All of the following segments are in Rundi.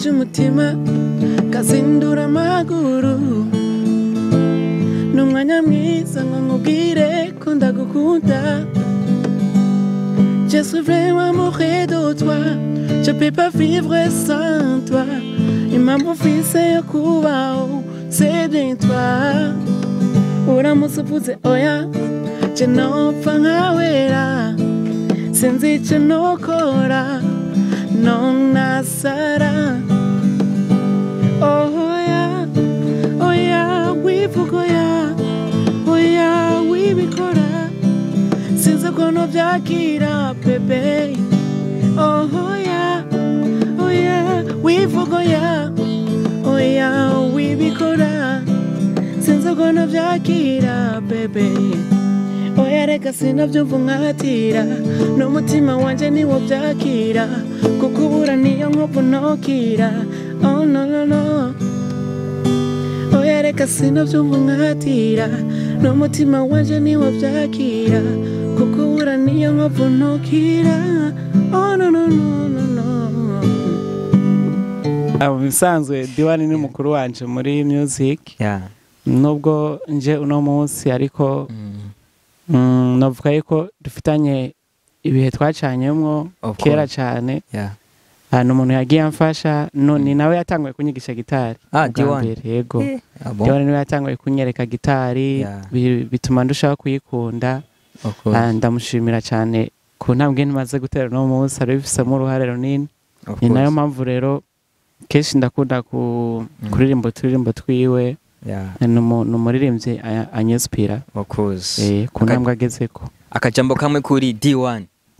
cy'umutima kazindura amaguru ni umwanya mwiza ngo nkubwire ko ndagukunda Je suis vraiment amoureux de toi Je peux pas vivre sans toi Impamvu mfise yo kubaho c'est bien toi uramutse uvuze oya je nopfa nkawera sinzi icyo nokora nonasara oya oya wivuga oya oya wibikora sinzi ukuntu byakira bebe oya oya wivuga oya oya wibikora sinzi ukuntu byakira bebe oya reka sinabyumva nkatira n'umutima wanjye niwo byakira kuko ubura niyo nkovu nokira oh no no no oya reka sinabyumva nkatira n'umutima wanjye niwo byakira kuko ubura niyo nkovu nokira oh no no no no no mu bisanzwe diwani ni mukuru wanje muri music yeah nubwo nje uno munsi ariko mm. mm, navuga yuko dufitanye ibihe twacanyemwo Of kera course. cyane yeah ahantu umuntu yagiye amfasha no ni nawe yatanguye kunyigisha gitari Ah, ubwa D1. mbere, yego Eh, ah, bon? Diwani niwe yatanguye kunyereka gitari Yeah. bi- bituma ndushaho kuyikunda Of course. Ah, ndamushimira cyane ku ntambwe ntimaze gutera uno munsi ari bifisemo uruhare runini Of ni nayo course. mpamvu rero kenshi ndakunda ku- kuririmba uturirimbo twiwe yeah ni umu- ni umuririmbyi a- anyesipira of course eh, ku Aka- ntambwe agezeko akajambo kamwe kuri D1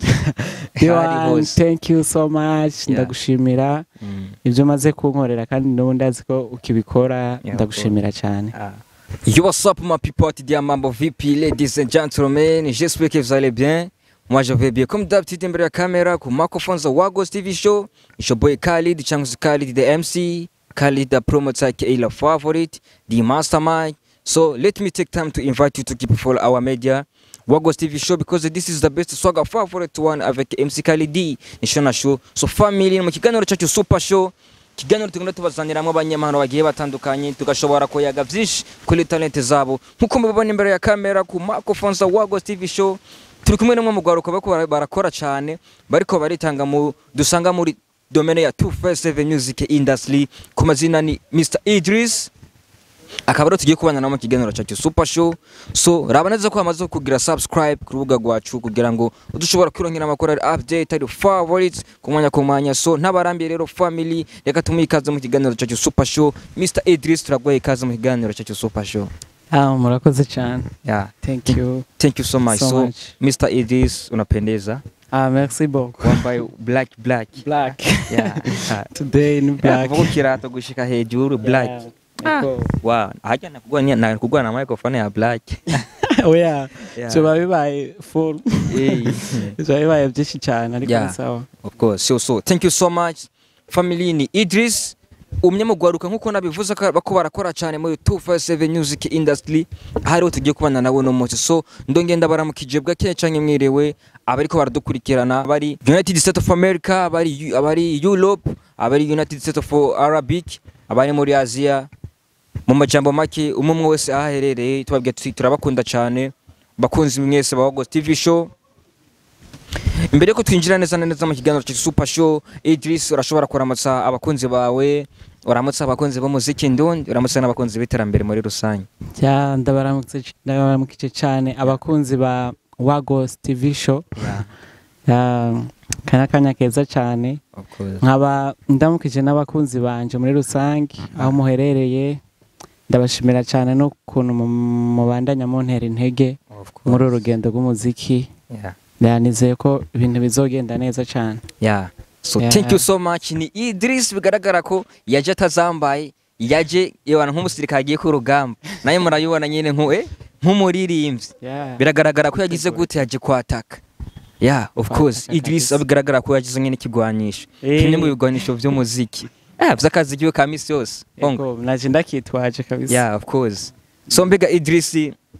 Hari Diwan, hose. thank you so much Yeah. ndagushimira Mm. ibyo umaze kunkorera kandi n'ubu ndazi ko ukibikora Yeah, ndagushimira cyane Ah. Yo, what's up, ma people? Dia Mambo VP, ladies and gentlemen. J'espère que vous allez bien. Moi, je vais bien. Comme d'habitude, derrière la caméra, comme microphone, the Wagos TV show. It's your boy Khalid, Changus Khalid, the MC. Khalid, the promoter, aka the favorite, the mastermind. So, let me take time to invite you to keep follow our media. Wagos TV show because this is the best swagger favorite one avec MC Khalid, Nishona show. So, family, mu kiganiro cyacu super show. ikiganiro tugenda tubazaniramo abanyamahanga bagiye batandukanye tugashobora kuyaga byinshi kuri talente zabo nk'uko mubibona imbere ya kamera ku microphone za Wagos TV show turi kumwe n'umwe mu rwaruka bariko bara- barakora cyane bariko baritanga mu dusanga muri domaine ya 257 music industry ku mazina ni Mr Idris akaba rero tugiye kubana nabo mu kiganiro cyacu super show so raba neza ko hamaze kugira subscribe ku rubuga rwacu kugira ngo udushobora kwirongera amakuru ari update ari favorites ku mwanya ku mwanya so ntabarambiye rero family reka tumuhe ikaze mu kiganiro cyacu super show Mr Idris turaguha ikaze mu kiganiro cyacu super show ah, murakoze cyane yeah thank you thank you so much So so, much. Mr Idris unapendeza ah, merci beaucoup wambaye black black black yeah today ni black vuga kirato gushika hejuru black Yeah. Eko. wow hajya nakugwa ni nakugwa na microphone ya black oya Yeah. biba bibaye full Eh. biba bibaye byinshi cyane ariko Yeah. ni sawa Of course. So, so thank you so much. Family ni Idris. umwe mu gwaruka nk'uko nabivuze ko bako barakora cyane muri 257 music industry hariho tugiye kubana nawe no munsi so ndongenda baramukije bwake canke mwiriwe abariko baradukurikirana bari United States of America abari abari Europe abari United States of Arabic abari muri Asia mu majambo make umwe umwe wese ahaherereye tubabwiye tuti turabakunda cyane bakunzi mwese ba Wagos TV show imbere yuko twinjira neza na neza mu kiganiro cya super show Idris urashobora kuramutsa abakunzi bawe uramutsa abakunzi b'umuziki ndundi uramutsa n'abakunzi b'iterambere muri rusange Ja, ndabaramutse ndabaramukije cyane abakunzi ba Wagos TV show Ya, kanya kanya keza cyane of course nkaba ndamukije n'abakunzi banje muri rusange aho muherereye ndabashimira cyane n'ukuntu mu- mubandanya muntera intege of course muri uru rugendo rw'umuziki yeah ndanizeye ko ibintu bizogenda neza cyane yeah so Yeah. thank you so much ni Idris bigaragara ko yaje atazambaye yaje yebana nk'umusirikare agiye ku rugamba naye murayibona nyine nku eh nk'umuririmbyi Yeah. biragaragara ko yagize gute yaje kwataka yeah of Kwataka course Idris kabisa. bigaragara ko yagize nk'ine ikigwanisho Eh. kimwe mu bigwanisho by'umuziki eh by'akazi kiwe ka misi yose bongo Ego, naje ndakitwaje kabisa yeah of course so mbega Idris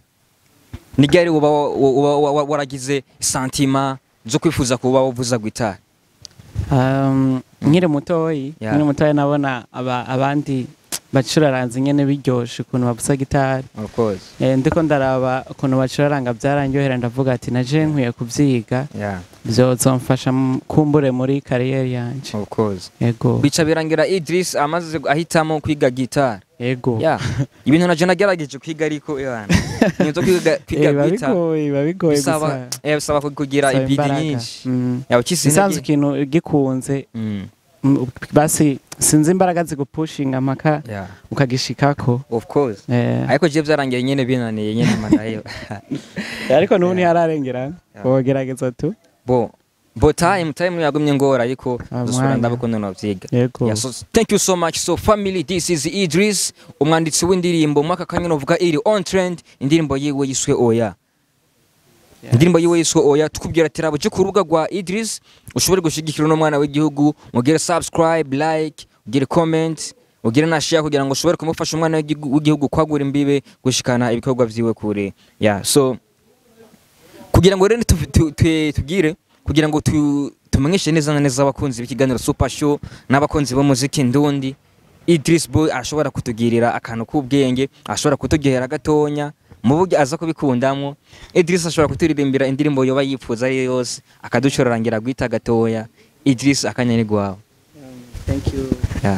ni ryari uba wa- uba wa- wa- waragize santima zo kwifuza kuba wavuza gitari Um, nkiri mutoyi Yeah. nkiri mutoyi nabona aba- abandi bacuraranze nyene biryoshe ukuntu bavuza gitari of course Eh, ndiko ndaraba ukuntu bacuraranga byaranyohera ndavuga ati naje nkwiye kuvyiga yeah vyozomfasha mu- kumbure muri kariyeri yanje of course ego bica birangira Idris amaze ahitamo kwiga gitari ego ya ibintu naje nagerageje kwiga ariko yana nizo kwiga Eh, kwiga biba gitari bigoye biba bigoye bisaba gusa eh bisaba kugira bisaba ibidi imbaraga. nyinshi Mm. yawe kisi isanzwe ikintu gikunze mm mm, basi sinzi imbaraga zigupushinga mpaka yeah ukagishikako of course Eh, ariko je byarangiye nyene binaniye nyene madayo ariko n'ubu ntihararengerana Yeah. wogerageza tu bo bo time time yagumye ngora ariko Ah, dusubira mwanya. ndabukunda novyiga yego Yeah, so thank you so much so family this is Idris umwanditsi w'indirimbo mu mwaka kanya novuga iri on trend indirimbo yiwe yiswe oya Yeah. indirimbo yiwe yiswe oya tukubwira ati rabo je ku rubuga rwa Idris ushobore gushigikira uno mwana w'igihugu mugire subscribe like ugire comment ugire na share kugira ngo ushobore kumufasha umwana w'igihugu- w'igihugu kwagura imbibe gushikana ibikorwa vyiwe kure yeah so kugira ngo rero tu- tu- tu- tugire kugira ngo tu- tumenyeshe neza na neza abakunzi b'ikiganiro super show n'abakunzi b'umuziki ndundi Idris Boy ashobora kutugirira akantu k'ubwenge ashobora kutugihera gatonya mu buryo aza kubikundamo Idris ashobora kuturirimbira indirimbo yoba yifuza ari yo yose akaducurarangira guhita gatoya Idris akanya ni gwawe thank you yeah.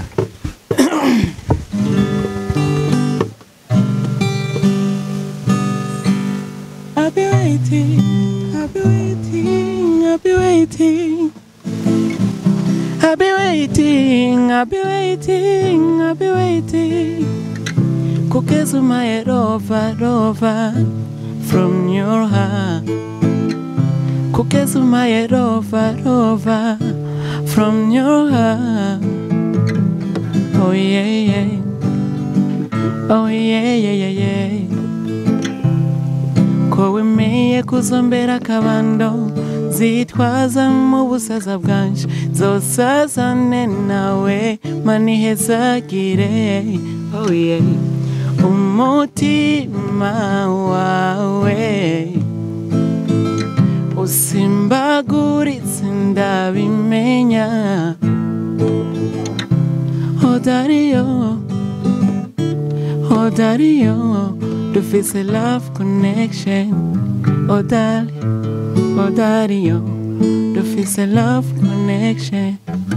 I'll be waiting, I'll be waiting, I'll be waiting. I'll be waiting, I'll be waiting, I'll be waiting. Kugeza my rover, rover from your heart. Kugeza my rover, rover from your heart. Oh yeah, yeah. Oh yeah, yeah, yeah, yeah. ko wemeye kuzombera akabando zitwaza mu busaza bwanje zosazane nawe manihezagire oh yeah. umutima wawe usimbaguritse ndabimenya odariyo odariyo dufise love connection odari odariyo dufise love connection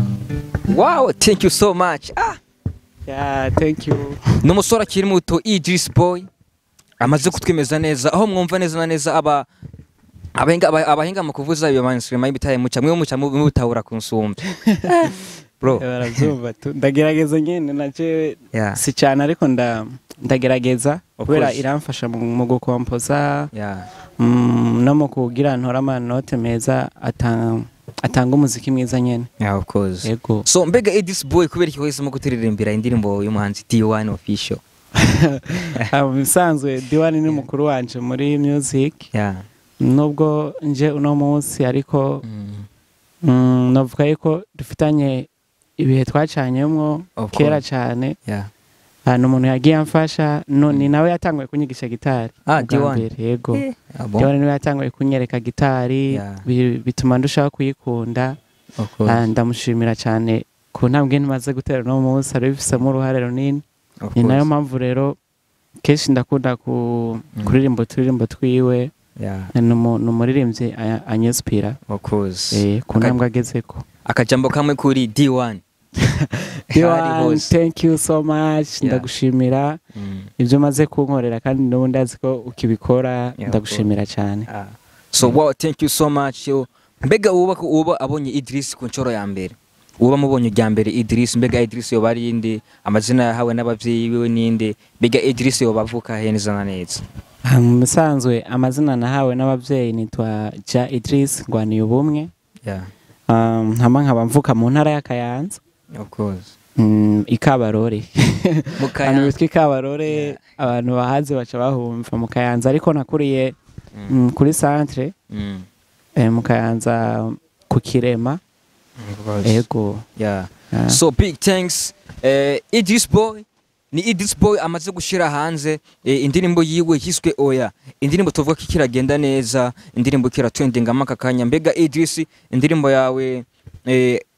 wow thank you so much ah yeah thank you ni umusore akiri muto Idris Boy amaze kutwemeza neza aho mwumva neza na neza aba abahinga aba- abahinga mu kuvuza iyo mainstream y'ibitaye muca mwe muca mu- mubitahura kunsumba bro barabyumva tu ndagerageza nyine naje yeah si cyane ariko nda ndagerageza Of kubera course. iramfasha mu mu gukompoza yeah mm, no mu kugira ntora amanote meza atanga atanga umuziki mwiza nyene yeah of course yego so mbega Idris Boy kubera iki wahisemo kuturirimbira indirimbo y'umuhanzi D1 official Ah, mu bisanzwe diwani ni mukuru wanje muri music yeah nubwo nje uno munsi ariko mm. mm, navuga yuko dufitanye ibihe twacanyemwo Of kera course. cyane yeah Ah, ni umuntu yagiye amfasha no, ni nawe yatanguye kunyigisha gitari Ah, ubwa D1. mbere, yego Ah, bon? diwani niwe yatanguye kunyereka gitari Yeah. bi- bituma ndushaho kuyikunda of course Ah, ndamushimira cyane ku ntambwe ntimaze gutera uno munsi ari bifisemo uruhare runini of ni nayo course. mpamvu rero kenshi ndakunda ku Mm. kuririmba uturirimbo twiwe yeah ni umu- ni umuririmbyi a- anyesipira of course eh, ku Aka- ntambwe agezeko akajambo kamwe kuri D1 Hari Diwan, hose. thank you so much Yeah. ndagushimira Mm. ibyo umaze kunkorera kandi n'ubundi azi ko ukibikora of ndagushimira cyane Ah. so wow thank you so much yo mbega uba uba abonye Idris ku nshoro ya mbere uba mubonye rya mbere Idris mbega Idris yoba ari inde amazina yahawe n'abavyeyi biwe ninde mbega Idris yoba avuka he neza na neza Ah, mu bisanzwe amazina nahawe n'ababyeyi nitwa ja idris ngwaniye ubumwe yeah Um, nkaba nkaba mvuka mu ntara ya kayanza of course Mm, ikabarore mu ahantu Kayanza. bitwa ikabarore Yeah. abantu bahazi baca bahumva mu kayanza ariko nakuriye Mm. mm, kuri centre Mm. eh, mu kayanza ku kirema Of course. ego yeah Ah. so big thanks eh, Idris Boy ni Idris Boy amaze gushira hanze eh, indirimbo yiwe yiswe oya indirimbo tuvuga ko kiragenda neza indirimbo kira trending amaka kanya mbega Idris indirimbo yawe eh,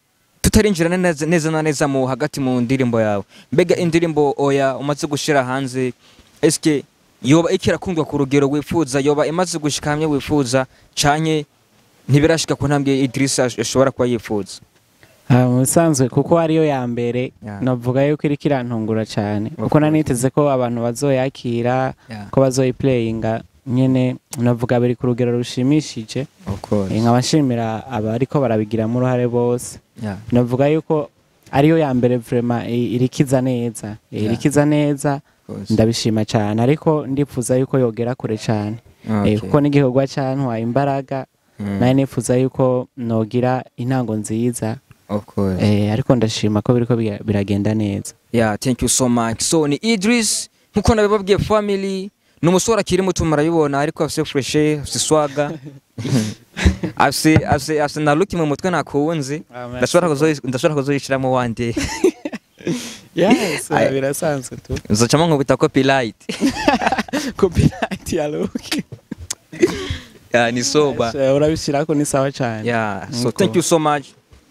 tutarinjira neza neza na neza mu hagati mu ndirimbo yawe mbega indirimbo oya umaze gushira hanze eske yoba ikirakundwa ku rugero wifuza yoba imaze gushika hamwe wifuza canke ntibirashika ku ntambwe Idrissa ash- ashobora kuba yifuza Ah, mu bisanzwe kuko ariyo ya mbere Yeah. navuga yuko iriko irantungura cyane Of kuko naniteze ko abantu bazoyakira Yeah. ko bazoyiplayinga nyene navuga biri ku rugero rushimishije of course Eh, nkaba nshimira abariko barabigiramo uruhare bose yeah navuga yuko ariyo ya mbere vrema irikiza neza Eh, Yeah. irikiza neza of course ndabishima cyane ariko ndifuza yuko yogera kure cyane Eh, Okay. kuko n'igikorwa cyantwaye imbaraga Mm. nawe nifuza yuko nogira intango nziza of course Eh, ariko ndashima ko biriko bira- biragenda neza yeah thank you so much so ni Idris nkuko nabibabwiye family ni umusore akiri muto murabibona ariko afise freshe afise swaga afise afise afise na look mu mutwe nakuwunzi ndashobora kuzoyi- ndashobora kuzoyishiramo one day yes Ay- birasanzwe tu nzocamo nkubita copyright copyright ya Luke yeah ni soba urabishirako ni sawa cyane yeah so Nkuko. thank you so much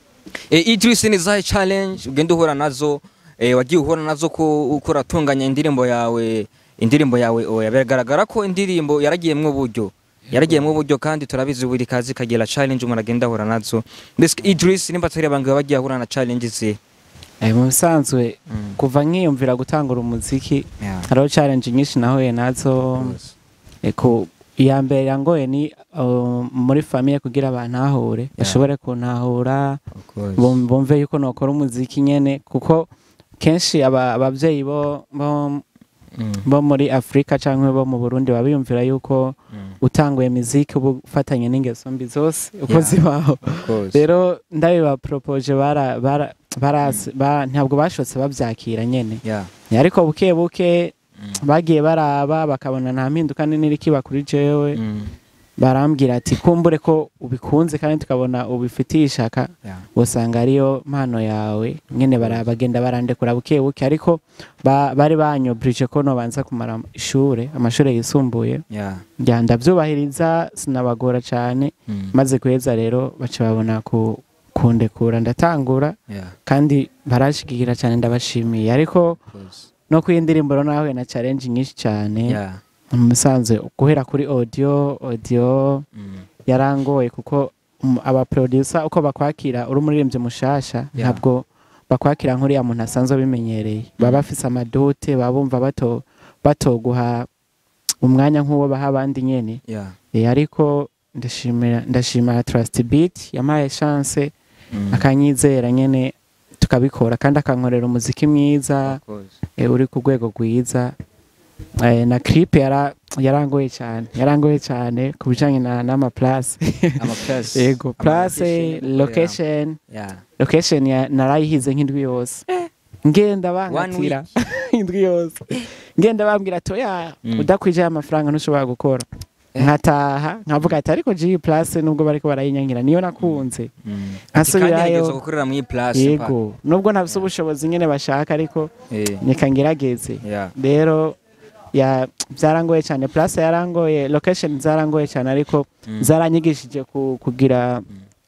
eh, Idris ni zahe challenge ugenda uhura nazo eh, wagiye uhura nazo ko uko uratunganya indirimbo yawe indirimbo yawe oya biragaragara ko indirimbo yaragiyemwo uburyo yaragiyemwo uburyo kandi turabizi buri kazi kagira challenge umuntu agenda ahura nazo mbese Idris nimba atari abantu bagiye ahura na challenge ze Eh, mu bisanzwe Mm. kuva nkiyumvira gutangura umuziki yeah hariho challenge nyinshi nahuye nazo Eh, ku iya mbere yangoye ni uh, muri famiye kugira abantahure bashobore kuntahura of course bum- bumve yuko nokora umuziki nyene kuko kenshi aba- abavyeyi bo bo Mm, bo muri Afrika canke bo mu Burundi babiyumvira yuko mm, utanguye muziki uba ufatanye n'ingeso mbi zose uko Yeah. zibaho of course rero ndabiba propoje bara bara barasi- ba- ntabwo bashotse bavyakira nyene yeah ariko buke buke Mm. bagiye baraba bakabona nta mpinduka nini iri kiba kuri jewe Mm, barambwira ati kumbure ko ubikunze kandi tukabona ubifitiye ishaka yeah usanga ariyo mpano yawe nyene bara- bagenda barandekura buke buke ariko ba- bari banyobrije ko nobanza kumara ishure amashure yisumbuye yeah njya ndavyubahiriza sinabagora cane Mm, maze guheza rero baca babona ku kundekura ndatangura yeah kandi barashigikira cyane ndabashimiye ariko of course no ku indirimbo rero nahuye na challenge nyinshi cyane yeah mu musanze guhera kuri audio audio mm, yarangoye kuko um, aba producer uko bakwakira uri umuririmbyi mushasha Yeah. ntabwo bakwakira nk'uriya muntu asanzwe abimenyereye baba bafise amadote baba bumva bato batoguha umwanya nk'uwo baha abandi nyene yeah e, ariko ndashimira ndashimira Trust Beat yampaye chance mm, akanyizera nyene tukabikora kandi akankorera umuziki mwiza of course e, uri ku rwego rwiza e, na clip yara yarangoye cyane yarangoye cyane ku bijanye na n'ama place ama plus yego ama place location yeah location ya narayihize nk'indwi yose ngenda bankatira indwi yose ngenda bambwira ati oya Mm. udakwije amafaranga ntushobora gukora Eh. nkataha nkavuga ati ariko G place nubwo bariko barayinyankira niyo nakunze mm. Nkasubirayo. Ati kandi nigeze gukorera muri iyi place yego nubwo ntafise ubushobozi nyene bashaka ariko pa. eh nika ngerageze yeah rero ya byarangoye cyane place yarangoye location zarangoye cyane ariko Mm. zaranyigishije ku- kugira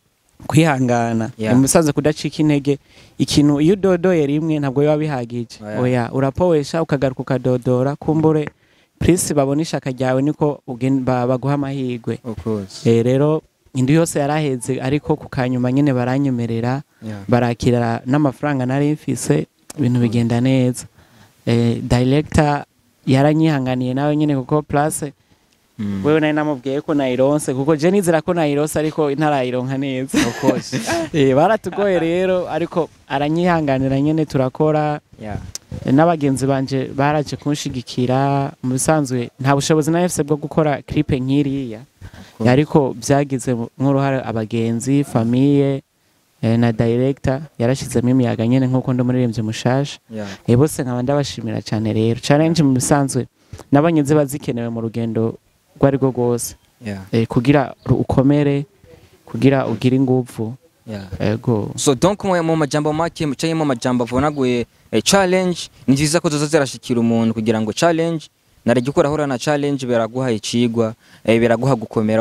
kwihangana Yeah. umusaza kudacika intege ikintu iyo udodoye rimwe ntabwo biba bihagije Oya. oya urapowesha ukagaruka ukadodora kumbure prince babona ishaka ryawe niko ugen- ba- baguha amahirwe of course Eh, rero indi yose yaraheze ariko ku kanyuma nyine baranyemerera yeah barakira n'amafaranga nari mfise ibintu bigenda neza eh, director yaranyihanganiye nawe nyine kuko place mm. wewe nari namubwiye ko nayironse kuko je nizera ko nayironse ariko ntarayironka neza of course eh, baratugoye rero ariko aranyihanganira nyine turakora yeah eh, n'abagenzi banje baraje kunshigikira mu bisanzwe nta bushobozi nari mfise bwo gukora clip nk'iriya of course. ariko byagize nk'uruhare abagenzi famiye eh, na director yarashizemo imiyaga nyene nk'uko ndi umuririmbyi mushasha yeah eh, bose nkaba ndabashimira cyane rero challenge mu bisanzwe nabonye ziba zikenewe mu rugendo rwo ari rwo rwose yeah eh, kugira ru- ukomere kugira ugire inguvu yeah ego so donc mu mu majambo make canke mu majambo avunaguye eh, challenge ni vyiza ko zoza zirashikira umuntu kugira ngo challenge narege ukora ahura na challenge biraguha icigwa eh, biraguha gukomera wongo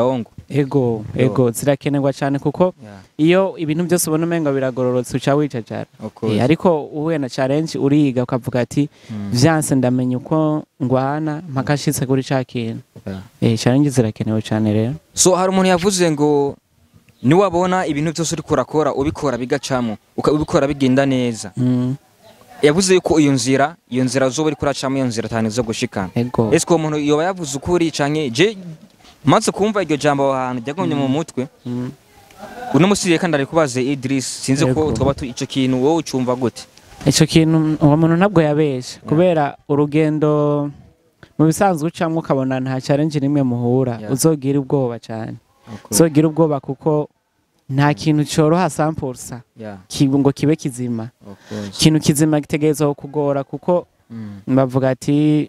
ego ego zirakenerwa cyane kuko Yeah, iyo ibintu byose ubona umenga biragororotse uca wicacara of course. Eh, ariko uhuye na challenge uriga ukavuga ati Mm, vyanse ndamenya uko ngwana mpaka nshitse kuri ca kintu yeah. Eh, challenge zirakenewe cyane rero so hari umuntu yavuze ngo niwabona ibintu byose uriko urakora ubikora bigacamo uka- ubikora bigenda neza Mm, yavuze yuko iyo nzira iyo nzira uzoba uriko uracamo iyo nzira atanu zo gushikana ego ese uwo muntu yoba yavuze ukuri canke je maze kumva iryo jambo aho hantu ryagumye mu mutwe Mm. uno musi reka ndari kubaze Idris sinzi ko Yego. twaba tu- ico kintu wowe ucumva gute icyo kintu uwo muntu ntabwo yabesha kubera urugendo mu bisanzwe ucamo ukabona nta challenge n'imwe muhura Yeah. uzogira ubwoba cyane uzogira ubwoba kuko nta kintu cyoroha sampulsa Yeah, ngo kibe kizima of course. ikintu kizima gitegerezwa kugora kuko Mm, bavuga ati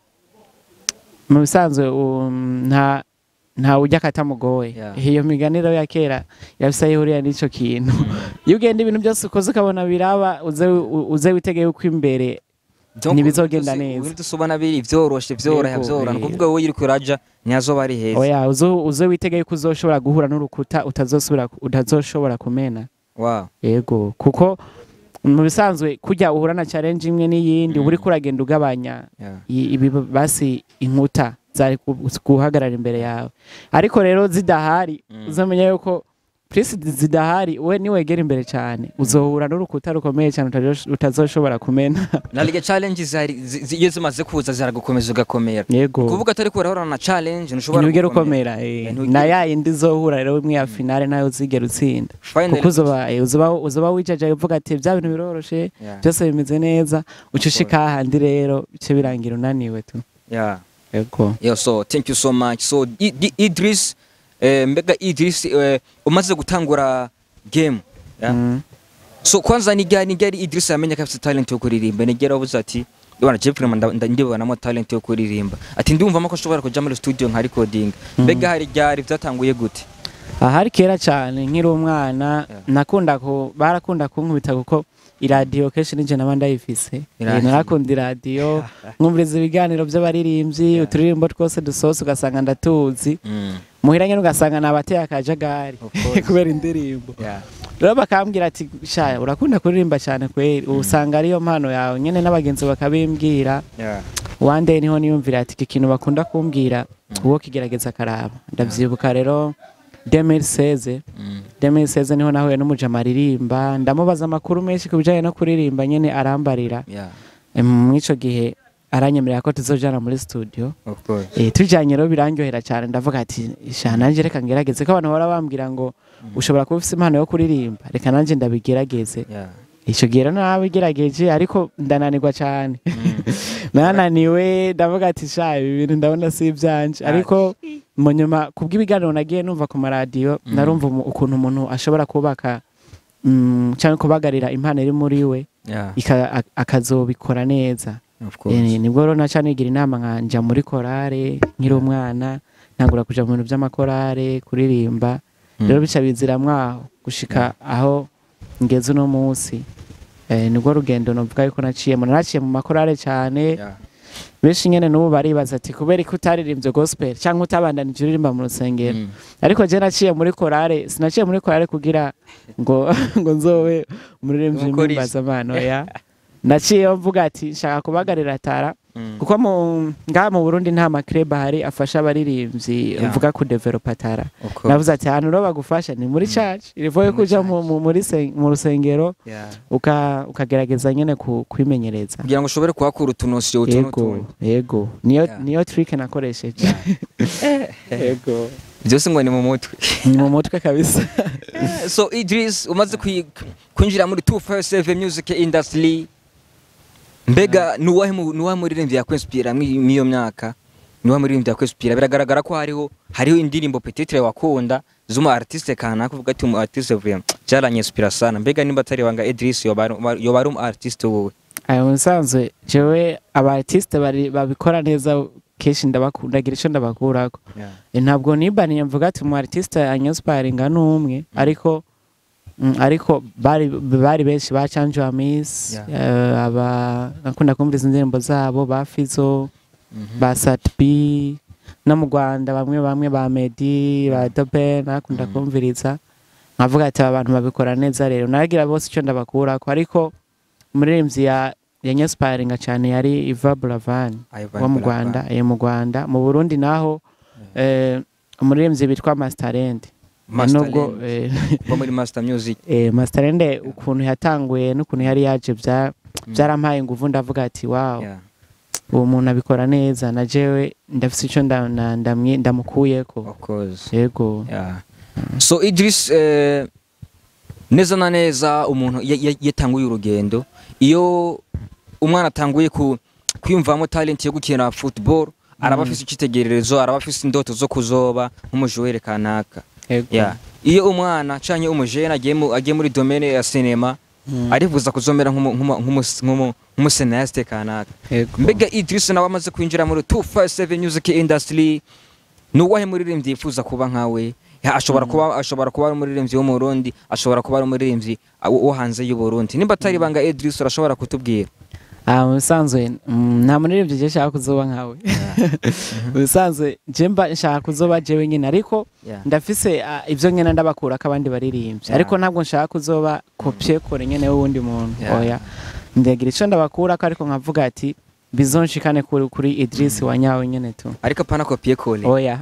mu bisanzwe um, nta nta ujya akatamugoye Yeah. iyo miganiro ya kera yabisa yihuriye n'icyo kintu mm. iyo ugenda ibintu byose ukoze ukabona biraba uze uze witegeye uko imbere Donc, Ntibizogenda ibintu byose- neza. ibintu byose ubona biri vyoroshe vyoroha Yego, vyorana eh. kuvuga wowe uriko uraja ntihazoba ari heza oya uze uze witegeye ko uzoshobora guhura n'urukuta utazosubira utazoshobora kumena wow yego kuko mu bisanzwe kujya uhura na challenge imwe n'iyindi Mm. uba uriko uragenda ugabanya yeah. i- ibi basi inkuta zari ku- guhagarara imbere yawe ariko rero zidahari Mm. uzamenya yuko purisi zidahari we niwegera imbere cyane uzohura n'urukuta rukomeye cyane utazo- utazoshobora kumena na lige challenge zari zi- zi- iyo zimaze kuza ziragukomeza ugakomera yego kuvuga atari ko urahura na challenge ntushobora ntugere gukomera. ukomera eh. Eh, ntugere- na ya yindi uzohura rero imwe ya finale nayo uzigera utsinda Finally- kuko uzoba eh, uzoba uzoba wicaje uvuga ati bya bintu biroroshe Yeah, byose bimeze neza uca ushika hahandi rero bice birangira unaniwe tu yeah. yego Yeah, so thank you so much so I- I- Idris eh, mbega Idris eh, umaze gutangura game yeah? Mm. so kwanza ni gani gari Idris yamenye ko afite talent yo kuririmba ni gari wavuze ati Ibana Jeffrey manda ndibonamo talent yo kuririmba ati ndumva ko ashobora kuja muri studio nka recording mbega hari ryari byatanguye gute ahari kera cyane nkiri umwana Yeah. nakunda ku barakunda kunkubita kuko iradiyo kenshi ninjye naba ndayifise Iradiyo. Eh, narakunda iradiyo nkumviriza ibiganiro by'abaririmbyi Yeah. uturirimbo twose dusohotse ugasanga ndatuzi mm. muhira nyine ugasanga ni abateye akajagari Of course. kubera indirimbo yeah. rero bakambwira ati sha urakunda kuririmba cyane kweri usanga ariyo mpano yawe nyine n'abagenzi bakabimbwira Yeah. one day niho niyumvira ati iki kintu bakunda kumbwira uwo kigerageza akaraba ndavyibuka rero 2016 Mm. 2016 niho nahuye n'umujama aririmba ndamubaza amakuru menshi ku bijyanye no kuririmba nyine arambarira Yeah. Em, mw'ico gihe aranyemerera ko tuzojana muri studio Of course. eh tujanye rero birandyohera cyane ndavuga ati sha nanje reka ngerageze ko abantu bahora bambwira ngo ushobora kuba ufite impano yo kuririmba reka nanje ndabigerageze Yeah. ico gihe rero nabigerageje ariko ndananirwa cyane Mm. nananiwe ndavuga ati sha ibi bintu ndabona si ibyanje Ah. ariko mu nyuma kubw'ibiganiro nagiye numva ku maradiyo Mm. narumva umu- ukuntu umuntu ashobora kubaka mm, cyangwa kubagarira impano iri muri we Yeah. ika- a- akazobikora neza Of course. Eh, nibwo rero naca nigira inama nkanja muri korale nkiri umwana ntangura kuja mu bintu by'amakorale kuririmba Mm. rero bica bizira mwaho gushika aho ngeze uno munsi eh, nibwo rugendo novuga yuko naciyemo naraciye mu makorale cyane Yeah. benshi nyene n'ubu baribaza ati kubera ko utaririmbye gospel cyangwa utabandanije uririmba mu rusengero Mm. ariko je naciye muri korale sinaciye muri korale kugira ngo ngo nzobe umuririmbyi Umukorizi. w'imbazamano ya naciye mvuga ati nshaka kubagarira tara Mm. kuko mu ngaha mu Burundi nta makreba hari afasha abaririmbyi Yeah. mvuga ku developa tara Of course. navuze ati ahantu rero bagufasha ni muri church irivoye Muri kuja mu, mu, muri sen- mu rusengero Yeah. uka ukagerageza nyene ku, kwimenyereza kugira ngo ushobore kuhakura utunosiyo utu yego n'utundi yego niyo Yeah. niyo trick nakoresheje yego byose ngo ni mu mutwe ni mu mutwe kabisa so Idris umaze kwi- kwinjira muri 257 music industry mbega nuwahe mu- nuwahe muririmbyi yakwinspira mwi- mw'iyo myaka nuwahe muririmbyi yakwinspira biragaragara ko hariho hariho indirimbo petitre wakunda z'umu artiste kanaka uvuga ati umu artiste vraiment cyaranyinspira sana mbega nimba atari wanga Idris yoba ari- yoba ari umu artiste wowe ayo musanzwe jewe aba artiste bari babikora neza kenshi ndabakunda ngira ico ndabakurako Eh, ntabwo nibaniye mvuga ati umu artiste anyospiringa n'umwe ariko mm, ariko bari bari benshi ba Chanjo Amis Yeah. eh, aba nakunda kumviriza indirimbo zabo ba Fizo ba Sat B no mu rwanda bamwe bamwe ba medi ba dobe nakunda kumviriza nkavuga ati aba bantu babikora neza rero naragira bose icyo ndabakurako ariko umuririmbyi ya yanyaspiringa cyane yari iva buravani Ivan wo mu Buravan. rwanda eh, mu rwanda mu burundi naho eh, umuririmbyi bitwa masterend Master nubwo Land. eh, kuva muri master music eh, masterend ukuntu yatanguye n'ukuntu yari yaje bya byarampaye inguvu ndavuga ati wow Yeah. uwo muntu abikora neza na jewe ndafise icyo nda- na- ndamwi- ndamukuyeko of course yego Yeah. so idris eh, neza na neza umuntu ya- ya- yatanguye urugendo iyo umwana atanguye ku kwiyumvamo talent yo gukina football araba afise icyitegererezo araba afise indoto zo kuzoba nk'umujuwere kanaka yego yeah. iyo umwana canke umujene agiye mu- agiye muri domaine ya cinema Mm. arifuza kuzomera nk'umu- nk'umu- nk'umu- nk'umu- nk'umusenayiste kanaka yego mbega idris nawe amaze kwinjira muri 257 music industry ni uwahe muririmbyi yifuza kuba nkawe Ya, ashobora kuba ashobora kuba ari umuririmbyi wo mu Burundi ashobora kuba ari umuririmbyi uh, wo hanze y'u Burundi nimba atari banga Idris urashobora kutubwira Ah, mu bisanzwe mm, nta muririmbyi je nshaka kuzoba nkawe mu bisanzwe je mba nshaka kuzoba jewe nyine ariko Yeah. ndafise ah, ivyo nyene ndabakurako abandi baririmbyi Yeah. ariko ntabwo nshaka kuzoba kopye kore nyene w'uwundi muntu Yeah. oya ndagira ico ndabakurako ariko nkavuga ati bizonshikane kuri, kuri Idris wa nyawe nyene tu ariko apana kopie kole oya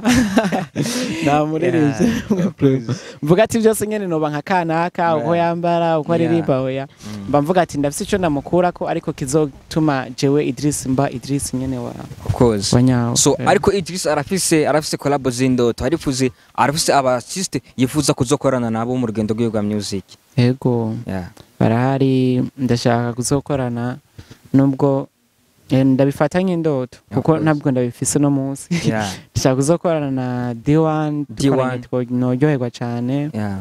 nta muririmbyi Yeah, of course. mvuga ati byose nyene noba nka kanaka uko Yeah. yambara uko Yeah. aririmba oya Mm. mba mvuga ati ndafise ico ndamukurako ariko kizotuma jewe Idris mba Idris nyene wa of course wa nyawe so Eh. ariko Idris arafise arafise collab z'indoto arifuze arafise aba artiste yifuza kuzokorana nabo mu rugendo rwiwe rwa music yego yeah barahari ndashaka kuzokorana nubwo eh, ndabifata nk'indoto Yeah, kuko of course. ntabwo ndabifise no munsi yeah ndashaka kuzokorana na D1 dukoranye D1. two- noryoherwa cane yeah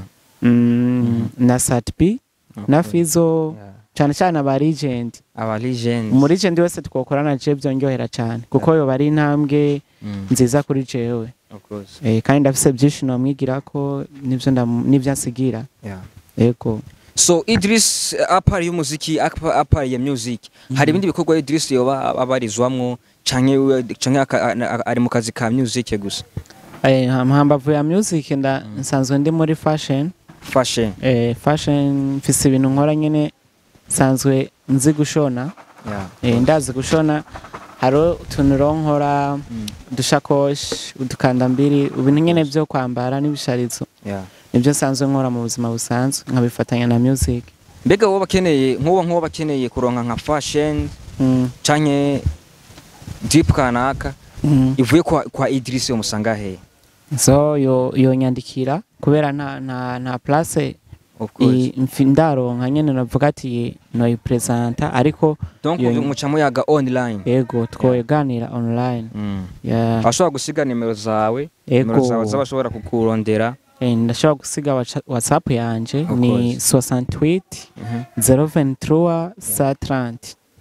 Mm, na Satbi of na course. Fizo Yeah. cyane cyane aba legend aba legends muri legend wese twokorana je byongerera cyane kuko yo bari intambwe Mm, nziza kuri jewe of course eh, kandi ndafise byinshi nomwigira ko nivyo ndamu- nivyo ansigira yeah yego so idris apari y'umuziki apa- apari ya music hari ibindi bikorwa idris yoba abarizwamwo canke we- canke aka- a- ari mu kazi ka music gusa eh, hambavu ya music nda nsanzwe ndi muri fashion fashion eh, fashion mfise ibintu nkora nyene nsanzwe nzi gushona yeah eh, ndazi gushona hariho utuntu rero nkora Mm, udushakoshi udukandambiri ibintu nyene vyo kwambara n'ibisharizo yeah nibyo nsanzwe nkora mu buzima busanzwe nkabifatanya na music mbega wowe bakeneye nk'uwo nk'uwo bakeneye kuronka nka fashion mm. canke drip kanaka Mm. ivuye kwa, kwa idris umusanga he so yo yonyandikira kubera nta nta nta place of course i- mfi- ndaronka nyene navuga ati noyipresenta ariko donc yo- muca muyaga online yego twoganira online Mm. yeah. ashobora gusiga nimero zawe nimero zawe yego z'abashobora kukurondera Eh, ndashobora gusiga waca- whatsapp yanje Of ni course. 68 Mhm. 023 sa 30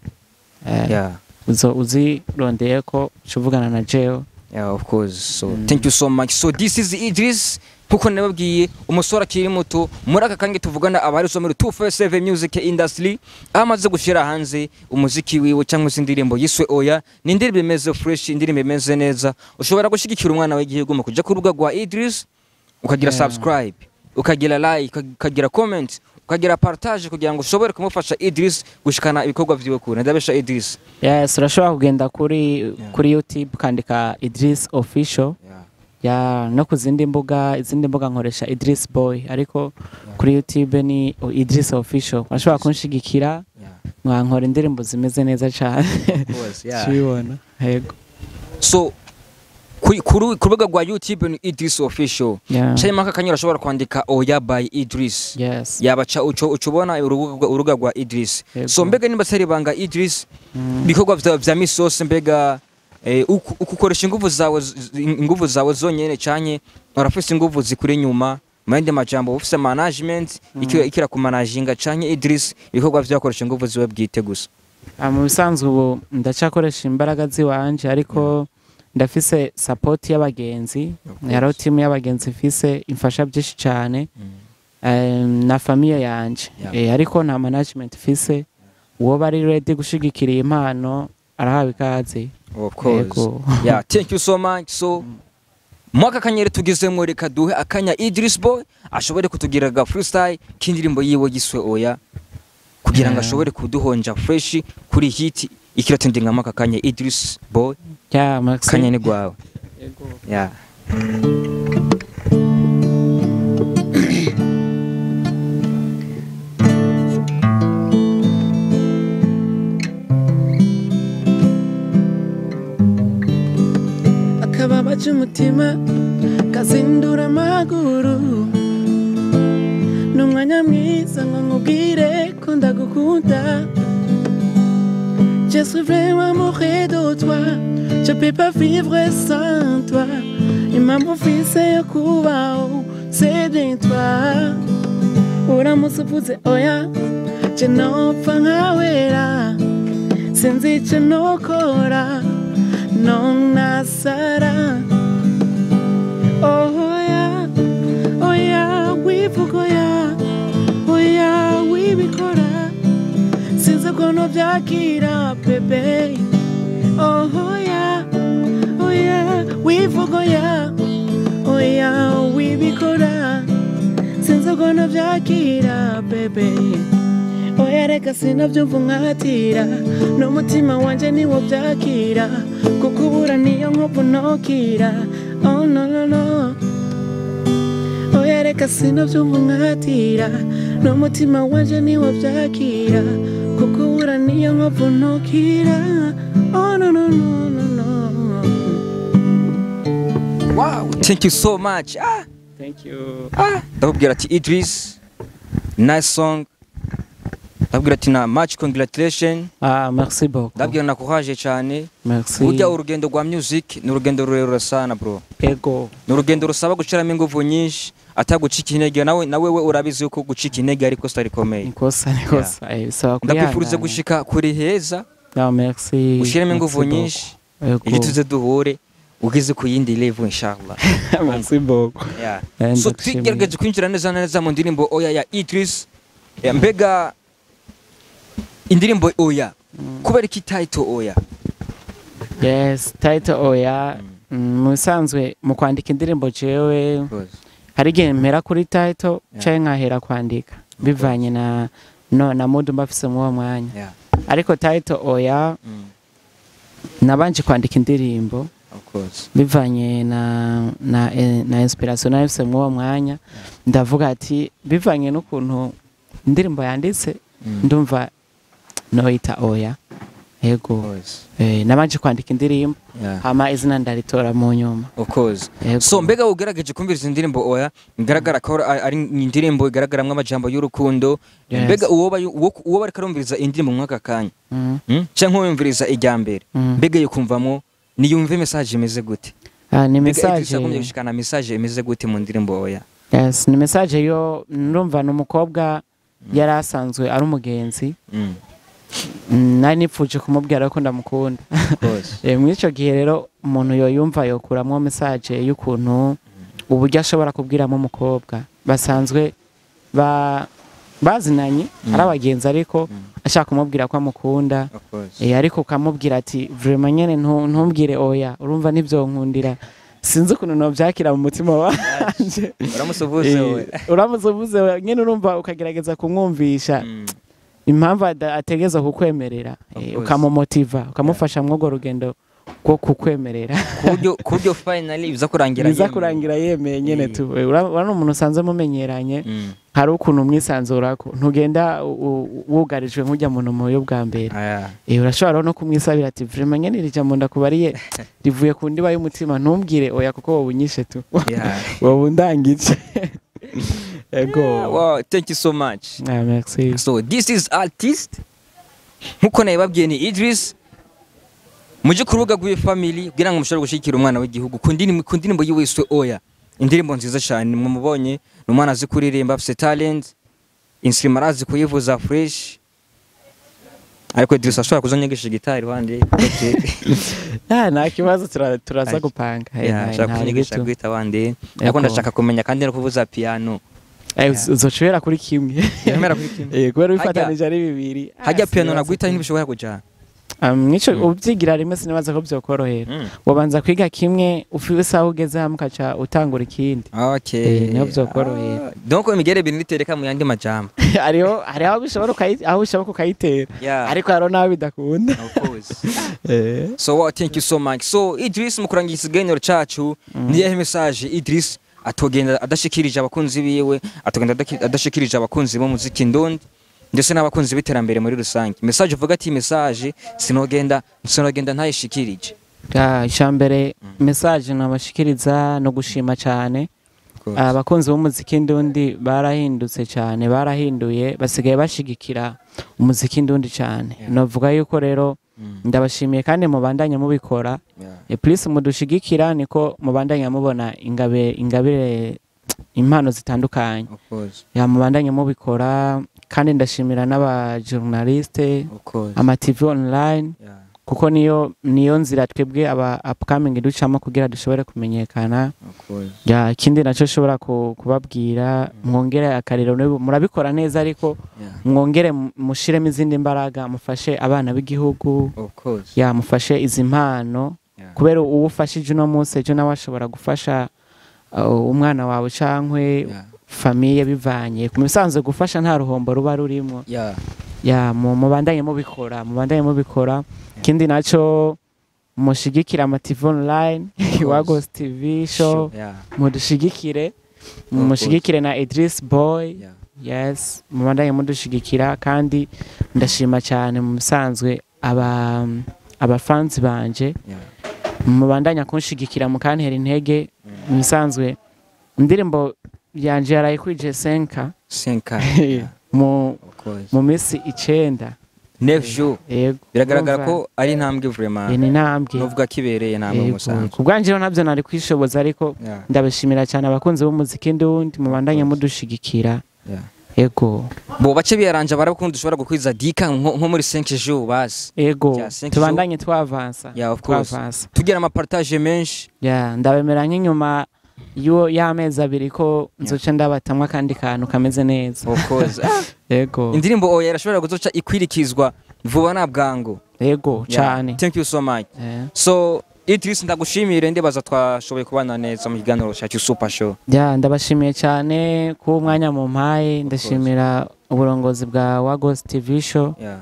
Eh, yeah uzo uzirondeye ko uvugana na jeo Yeah, of course. So Mm. thank you so much. So this is Idris kuko nababwiye umusore akiri muto muri aka kange tuvugana abarizwa muri 247 music industry aho amaze gushyira hanze umuziki wiwe cyangwa se indirimbo yiswe oya ni indirimbo imeze fresh indirimbo imeze neza ushobora gushyigikira umwana w'igihugu mu kujya ku rubuga rwa Idris ukagira Yeah. subscribe ukagira like ukagira comment ukagira partage kugira ngo ushobore kumufasha Idris gushikana ibikorwa vyiwe kure ndabesha Idris yes urashobora kugenda kuri kuri youtube ukandika idris official ya no ku zindi mbuga izindi mbuga nkoresha idris boy ariko kuri youtube ni idris official urashobora kunshigikira mwankora indirimbo zimeze neza cyane kibibona yego so ku ku ru- ku rubuga rwa youtube ni idris official yeah. cyangwa aka kanyura ashobora kwandika oya by idris yes yabaca uco uca ubona urubuga urubuga rwa idris Yego. so mbega nimba atari ibanga idris Mm. ibikorwa vya vya misose mbega eh, uku- uku ukoresha inguvu zawe z- z- inguvu zawe zonyene canke urafise inguvu zikuri inyuma mu yandi majambo ufise management iki- ikira kumanaginga canke idris ibikorwa vyakoresha inguvu ziwe bwite gusa Ah, mu bisanzwe ubu ndacyakoresha imbaraga ziwanje ariko ndafise support y'abagenzi course. hariho timu y'abagenzi ifise imfasha byinshi cyane Em, na famiye yanje Yeah. Eh, ariko nta management ifise uwo bari ready gushigikira iyi impano arahawe ikaze of course Yego. yeah thank you so much so mwaka kanyere tugezemo reka duhe akanya Idris Boy ashobore kutugira ga freestyle k'indirimbo yiwe yiswe oya kugira ngo Yeah. ashobore kuduhonja fresh kuri hit ikiratendi nka mwaka kanya Idris Boy ya merci kanya ni gwawe Yego. yeah akababa cy'umutima kazindura amaguru ni umwanya mwiza ngo nkubwire ko ndagukunda Je suis vraiment amoureux de toi Je peux pas vivre sans toi Impamvu mfise yo kubaho c'est bien toi uramutse uvuze oya je nopfa nkawera sinzi icyo nokora nonasara oya oya wivuga oya oya wibikora sinzi ukuntu byakira bebe oya oya wivuga oya oya wibikora sinzi ukuntu byakira bebe oya reka sinabyumva nkatira n'umutima wanjye niwo byakira kuko ubura niyo nkovu nokira oh no no no oya reka sinabyumva nkatira n'umutima wanjye niwo byakira kuko ubura niyo nkovu nokira oh no no no no no wow thank you so much ah thank you ah ndababwira ati Idris nice song ndababwira ati na much congratulation ah merci beaucoup ndabwira nakuhaje cyane merci burya urugendo rwa music ni urugendo rurerure sana bro ego ni urugendo rusaba gushiramo ingufu nyinshi atagucika intege nawe nawe we urabizi yuko gucika intege ariko sitari rikomeye nikosa nikosa eh, bisaba ndakwifuriza kwihangana. gushika kuri heza Ah, merci ushiremo Merci ingufu beaucoup. nyinshi Ego. ejo tuze duhure ugeze ku yindi level inshallah merci beaucoup Yeah. Eh, so ndagushimiye. twigerageje kwinjira neza na neza mu ndirimbo oya ya Idris Eh, mbega indirimbo oya kubera iki title oya yes title oya mm, mu bisanzwe mu kwandika indirimbo jewe hari igihe mpera kuri title Yeah. canke nkahera kwandika bivanye na no na mood mba mfise muri uwo mwanya Yeah. ariko title oya Mm. nabanje kwandika indirimbo Of course. bivanye na na, eh, na inspiration nari mfise muri uwo mwanya ndavuga ati bivanye n'ukuntu indirimbo yanditse Mm. ndumva noyita oya Of yego course. eh, nabanje kwandika indirimbo Yeah. hama izina ndaritora mu nyuma Of course. Yego. so mbega ugerageje kumviriza indirimbo oya igaragara ko ari ari indirimbo igaragaramwo amajambo y'urukundo Yes. mbega uwo ba- uwo uwo bariko arumviriza indirimbo mwaka kanya Mm, mm? canke uwumviriza ijya mbere mm. mbega yukumvamwo niyumve message imeze gute Ah, ni mbega Idris message yagombye gushikana message imeze gute mu ndirimbo oya yes ni message yo ndumva ni umukobwa yari asanzwe ari umugenzi Mm. Mm, nari nipfuje kumubwira ko ndamukunda Of course. Eh, muri icyo gihe rero umuntu yoyumva yokuramo message y'ukuntu uburyo ashobora kubwiramo umukobwa basanzwe ba bazinanye Mm. ari abagenzi ariko Mm. ashaka kumubwira ko amukunda Of course. Eh, ariko ukamubwira ati vraiment nyene ntu- ntumbwire oya urumva nibyo nkundira sinzi ukuntu nobyakira mu mutima wanje uramusuvuze we Eh, uramutse uvuze nyine urumva ukagerageza kumwumvisha Mm. impamvu ada- ategeza kukwemerera Of eh, course. ukamumotiva ukamufasha mw'urwo rugendo rwo kukwemerera kuburyo kuburyo finally biza kurangira biza yemeye. kurangira yemeye nyine Eh. tu Eh, ura- urabona umuntu usanze mumenyeranye Mm. hari ukuntu umwisanzurako ntugenda u- u- wugarijwe nk'ujya muntu mu buryo bwa mbere Aya. Eh, urashobora no kumwisabira ati vraiment nyene iri jambo ndakubariye rivuye ku ndiba y'umutima ntumbwire oya kuko wowe unyishe tu Yeah. wowe undangije ego Wow, thank you so much. Ah, merci So this is artist nkuko nabibabwiye ni Idris muje ku rubuga rw'iyo family kugira ngo mushobore gushyigikira umwana w'igihugu ku ndirimbo ku ndirimbo yiwiswe oya indirimbo nziza cyane mumubonye ni umwana azi kuririmba afite talent instrument arazi kuyivuza fresh ariko Idris ashobora kuzanyigisha gitari iruhande Okay. Ah, nta kibazo tura- turaza Ay. gupanga Eh, Yeah, nta- ashaka nta kunyigisha bitu. guhita wande Yego. ariko ndashaka kumenya kandi no kuvuza piano Eh, uz- uzoshobora kuri kimwe Yemera kuri kimwe. Eh, kubera Hajya- bifatanije ari bibiri Ah, hajya piano sinibaza naguhita ko- ntibishobora kujana Um, nico Mm. ubyigira rimwe sinibaza ko byokorohera Mm. wabanza kwiga kimwe ufise aho ugeze hamwe ukaca utangura ikindi Okay. Eh, niho vyokorohera. Ah, Donc imigere ibintu nitereka mu yandi majambo. hariho hari aho bishobora ukayi- aho bishoboka ukayitera Yeah. ariko hariho n'aho bidakunda Of course. Eh. So well, thank you so much. So Idris mu kurangiza ikiganiro cacu ni yahe message Idris atogenda adashikirije abakunzi biwe atogenda adaki- adashikirije abakunzi b'umuziki ndundi ndetse n'abakunzi b'iterambere muri rusange message uvuga ati message sinogenda sinogenda ntayishikirije Ah, icambere message nabashikiriza no gushima cyane abakunzi b'umuziki ndundi barahindutse cyane barahinduye basigaye bashigikira umuziki ndundi cyane Yeah. novuga yuko rero Mm. ndabashimiye kandi mubandanya mubikora Yeah. e plus mudushigikira niko mubandanya mubona ingabe ingabire impano zitandukanye Of course. ya mubandanya mubikora kandi ndashimira n'abajournaliste Of course. ama TV online Yeah. kuko niyo niyo nzira twebwe aba upcoming ducamo kugira dushobore kumenyekana Of course. ya ikindi nacyo nshobora ku- kubabwira mwongere akariro niba- murabikora neza ariko Yeah. mwongere mu- mushiremo izindi mbaraga mufashe abana b'igihugu Of course. ya mufashe izi mpano Yeah. kubera uwo ufashije uno munsi ejo nawe ashobora gufasha uh, umwana wawe cankwe Yeah. famiye bivanye ku bisanzwe gufasha nta ruhombo ruba rurimo Yeah. ya mu- mubandanye mubikora mubandanye mubikora ikindi naco mushigikira ama TV online course. Wagos TV show Sure. Yeah. mudushigikire course. mushigikire na Idris Boy Yeah. yes mubandanye mudushigikira kandi ndashima cyane mu bisanzwe aba abafanzi banje Yeah. mubandanya kunshigikira mukantera intege mu bisanzwe indirimbo yanje yaraye kuri Jesenka Senka. mu Of course. mu minsi icenda Neuf jours. yego Biragaragara Urumva? ko ari intambwe vraiment. iyi ni intambwe Nuvuga kibereye intambwe Yego. musanzwe. ku bwanjye rero ntabyo nari kwishoboza ariko Yeah. ndabishimira cyane abakunzi b'umuziki ndundi mubandanye mudushigikira Yeah. ego bo bace biyaranje barakundi dushobora gukwiza dika nko nko muri 5 jours basi ego Yeah, cinq tubandanye twavansa Yeah, of course. twavansa tugira ama partage menshi ya ndabemera nk'inyuma y'uwo y'amezi abiri ko nzoca ndabatamwa akandi kantu kameze neza of course ego indirimbo oya irashobora kuzoca ikwirikizwa vuba na bwangu ego Yeah. cyane thank you so much Eh. so Idris ndagushimire ndibaza twashoboye kubana neza mu kiganiro cyacu super show ya ndabashimiye cyane kuba umwanya mu mpaye ndashimira uburongozi bwa wagos tv show yeah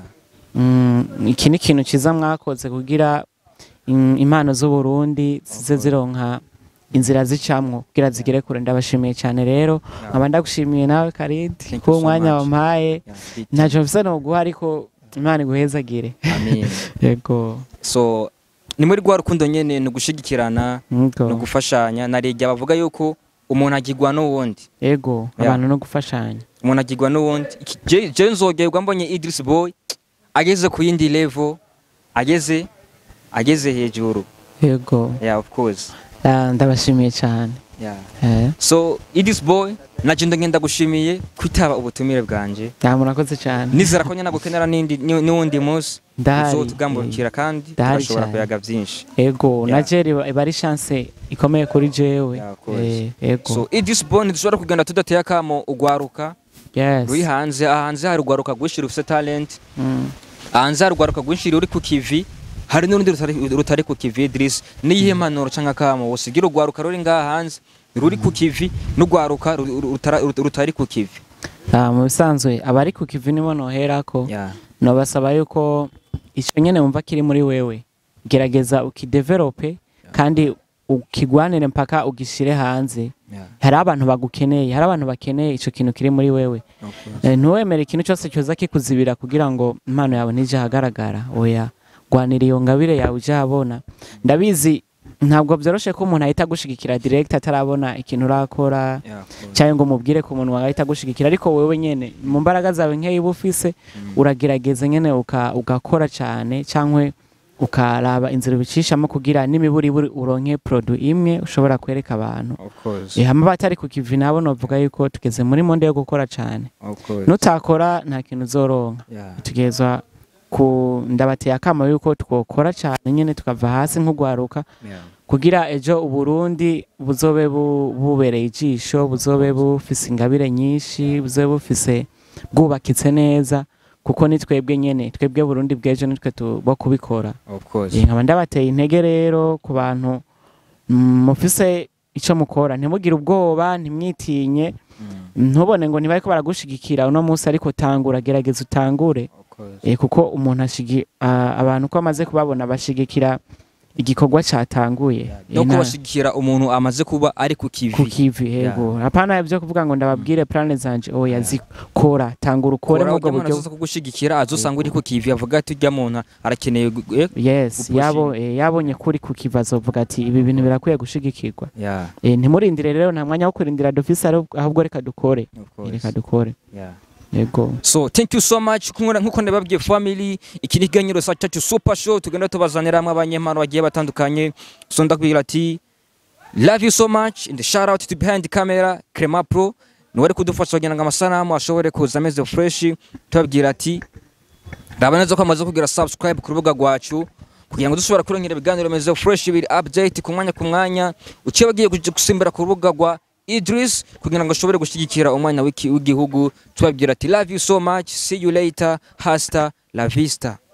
Mm, iki ni ikintu cyiza mwakoze kugira in- impano z'uburundi zize zironka inzira zicamwo kugira zigere kure ndabashimiye cyane rero Yeah. nkaba ndagushimiye nawe karidi Thank you kuba so umwanya much. wampaye yeah big- ntacyo mfise noguha ariko imana iguhezagire amen yego so ni muri rwa rukundo nyene ni ugushigikirana yego ni ugufashanya narijya bavuga yuko umuntu agirwa n'uwundi yego Yeah. abantu no gufashanya umuntu agirwa n'uwundi Iki- je je nzogerwa mbonye Idris Boy ageze ku yindi level ageze ageze hejuru yego yeah of course Ah, ndabashimiye cyane yeah Eh, so Idris Boy naje ndagenda gushimiye kwitaba ubutumire bwanje ya murakoze cyane nizera ko nyina gukenera n'indi ni- n'uwundi munsi Ndahari. uzotugambukira kandi Ndahari turashobora cyane. kuyaga byinshi ego Yeah. na jeri iba ari chance ikomeye kuri jewe Yeah, of course. Eh, ego so Idris Boy ntidushobora kugenda tudateye akamo ugwaruka yes ruri hanze aha hanze hari ugwaruka rwinshi rufite talent Mm. hanze hari urwaruka rwinshi ruri ku kivi hari n'urundi rutari- rutari ku kivi Idris niyihe mpanuro canke akamo wosigira urwaruka ruri ngaha hanze ruri ku kivi n'urwaruka ru- ru- rutara- rut- rutari ku kivi Ah, mu bisanzwe abari ku kivi nibo noherako Yeah. nobasaba yuko icyo nyene wumva kiri muri wewe gerageza ukidevelope kandi ukigwanire mpaka ugishire hanze Yeah. hari abantu bagukeneye hari abantu bakeneye ico kintu kiri muri wewe Okay. Eh, ntuwemere ikintu cyose cyoza kikuzibira kugira ngo impano yawe ntije ahagaragara oya gwanira iyo ngabire yawe uje ahabona ndabizi ntabwo byoroshe ko umuntu ahita agushigikira direct atarabona ikintu urakora Yeah, of course. cyangwa ngo umubwire ku muntu wahita agushigikira ariko wewe nyene mu mbaraga zawe nkeya uba ufise uragerageza nyene uka- ugakora cyane cyangwa ukaraba inzira ubicishamo kugira n'imiburiburi uronke produit imwe ushobora kwereka abantu Of course. Eh, hama batari ku kivi nabo novuga yuko tugeze muri monde yo gukora cyane Of course. nutakora nta kintu uzoronka Yeah. tugezwa ku ndabateye akamo yuko twokora cyane nyene tukava hasi nk'ugwaruka Yeah. kugira ejo uburundi buzobe bu- bubereye ijisho buzobe bufise ingabire nyinshi buzobe bufise bwubakitse neza kuko ni twebwe nyene twebwe Burundi bw'ejo nitwe tu- bo kubikora of course Eh, nkaba ndabateye intege rero ku bantu mm, mufise ico mukora ntimugire ubwoba ntimwitinye Mm, ntubone ngo ntibariko baragushigikira uno munsi ariko tangura gerageza utangure of course. eh, kuko umuntu ashigi a- abantu ko amaze kubabona bashigikira igikorwa catanguye no Eh, na- kubashigikira umuntu amaze kuba ari ku ku kivi kivi yego hapana ibyo kuvuga ngo ndababwire plane zanje oya zikora tangura ukore Kora mu ujya bwo umuntu buryo azoza kugushigikira azosanga uri ku kivi avuga ati ujya muntu arakeneye gu- eh, yes gupushinga. yabo eh, yabonye kuri ku kivi azovuga ati ibi bintu birakwiye gushigikirwa yeah eh, ntimurindire rero nta mwanya wo kurindira dufise ari- ahubwo reka dukore of Eh, course reka dukore yeah yego so thank you so much Nk'uko- nk'uko ndababwiye family iki ni ikiganiro sa cyacu super show tugenda tubazaniramwo abanyempano bagiye batandukanye so ndakubwira ati love you so much and shout out to behind the camera Crema Pro niwe ari kudufasha kugira ngo amasanamu ashobore kuza ameze fresh tubabwira ati raba neza ko amaze kugira subscribe ku rubuga rwacu kugira ngo dushobora kurongera ibiganiro bimeze fresh biri update ku mwanya ku mwanya uciye bagiye kuja gusimbira ku rubuga rwa Idris kugira ngo ashobore gushyigikira umwanya w'iki- w'igihugu tubabwira ati love you so much see you later hasta la vista